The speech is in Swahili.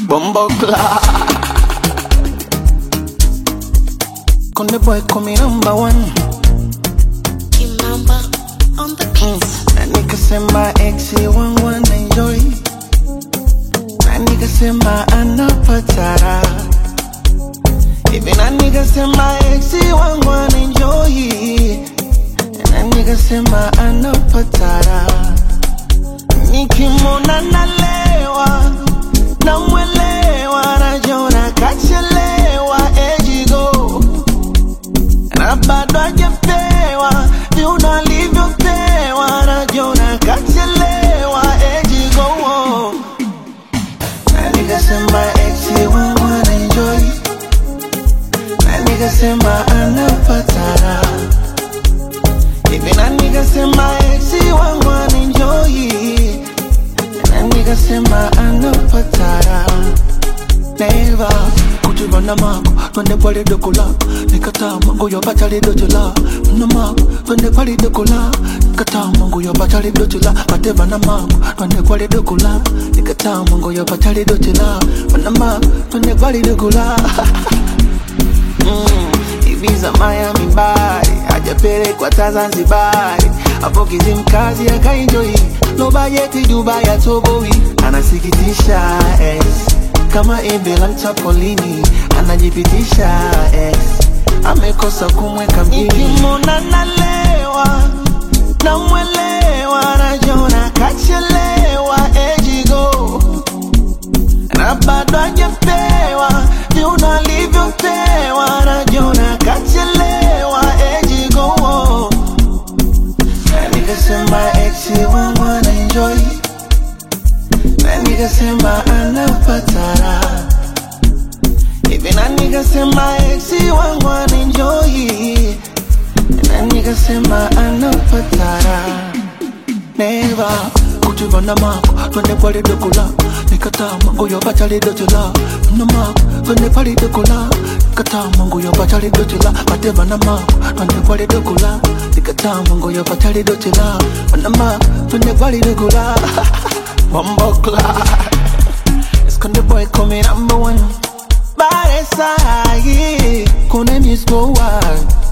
Bombo clock. Conde boy call me number one. Kimamba on the beats. Na nigga sema exi wangu wana enjoy. Na nigga sema anapatara. Hivi na nigga sema exi wangu wana enjoy. Na nigga sema anapatara. Nikimwona nalewa, namwelewa, najiona kachelewa, ejigo na bado hajapewa viuno alivyopewa, najiona kachelewa, ejigo na nikasema exi wangu anaenjoy, na nikasema anapatara hivi, na nikasema exi wangu anaenjoy, na nikasema anapatara Neva kujivana mako twende pale dokola nikataa mango ya batali dojola na mako twende pale dokola nikataa mango ya batali dojola bateva na mako twende pale dokola nikataa mango ya batali dojola na mako twende pale dokola Mm, Ibiza Miami bari hajapelekwa ta Zanzibari hapo Kizimkazi akaenjoy no bajeti Dubai atoboi anasikitisha ex kama embe la mchapolini anajipitisha ex amekosa kumweka mjini nikimwona nalewa namwelewa najiona kachelewa ejigo na bado hajapewa viuno alivyopewa, najiona kachelewa ejigo na nikasema exi wangu ana enjoy na nikasema anapatara hivi na nikasema exi wangu ana enjoy na nikasema anapatara Neva kujivana mako twende pale dokola nikataa mango ya bachali dojola na mako twende pale dokola nikataa mango ya bachali dojola mateva na mako twende pale dokola nikataa mango ya bachali dojola na mako twende pale dokola Wambo clock Esconde boy come number one Bare sahi Kone miss go wild